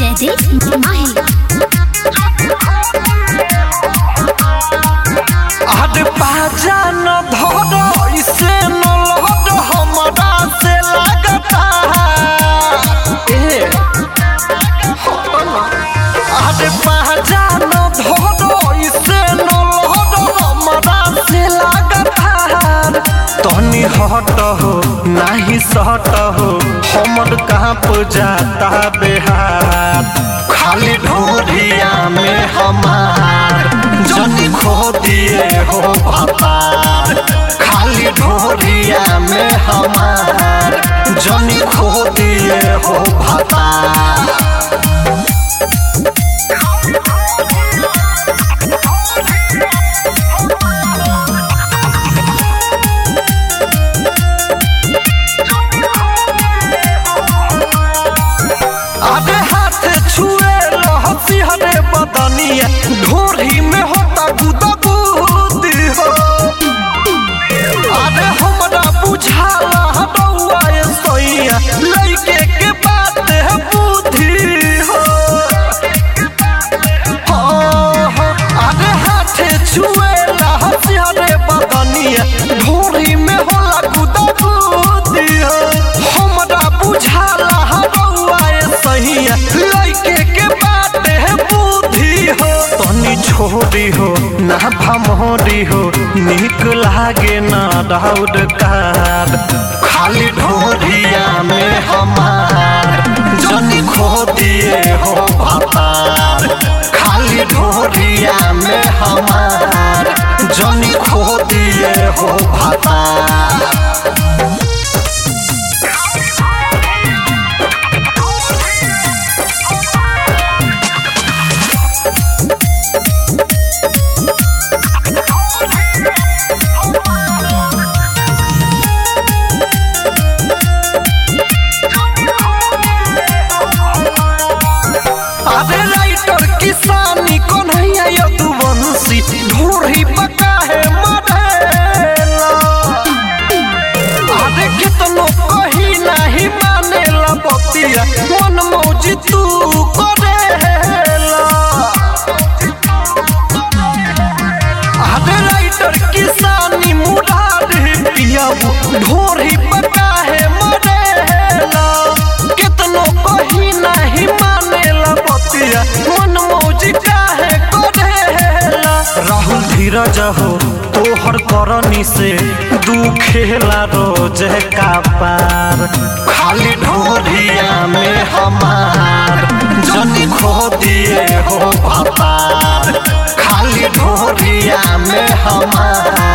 जयदीप माही अरे बाजा न धर इसे न लहर हमरा से लगता ए अरे बाजा न धर इसे न लहर हमरा से लगता तनी हट हो नाही सट हो हमर कांप जाता बेहार खाली ढोरिया में हमार जनी खो दिए हो भतार खाली ढोरिया में हमार जनी खो दिए हो भतार अबे हाथ छुए लहसी हरे बदनिया ढोरी में होता गुदा बुद्धि हो अरे हमरा बुझाला हटौआ ये सैया लइके के बात है बुद्धि हो हाँ, हाँ, अरे हाथ छुए लहसी हरे बदनिया ढोरी में होला गुदा बुद्धि हो हमरा बुझाला हटौआ ये सैया लइके के बात है बुद्धि हो तनी छोड़ी हो ना भमोरी हो निक लागे ना डाउड कार खाली ढोरिया में हमार जनी खो दिए हो भतार खाली ढोरिया में हमार जनी खो दिए हो भतार अरे राइटर किसानी कन्हैया यदुवंशी ढोरी पका है मरेला अरे कितनो कही नहीं मानेला बतिया मन मौजी तू करेला अरे राइटर किसानी मुरारी पियाबू ढोरी पका है मरेला कितनो कही नहीं मानेला बतिया मन मौजी काहे करेला राहुल धीरज हो तोहर करनी से दुखेला रोज का पार खाली ढोरिया में हमार जनी खो दिए हो भतार खाली ढोरिया में हमार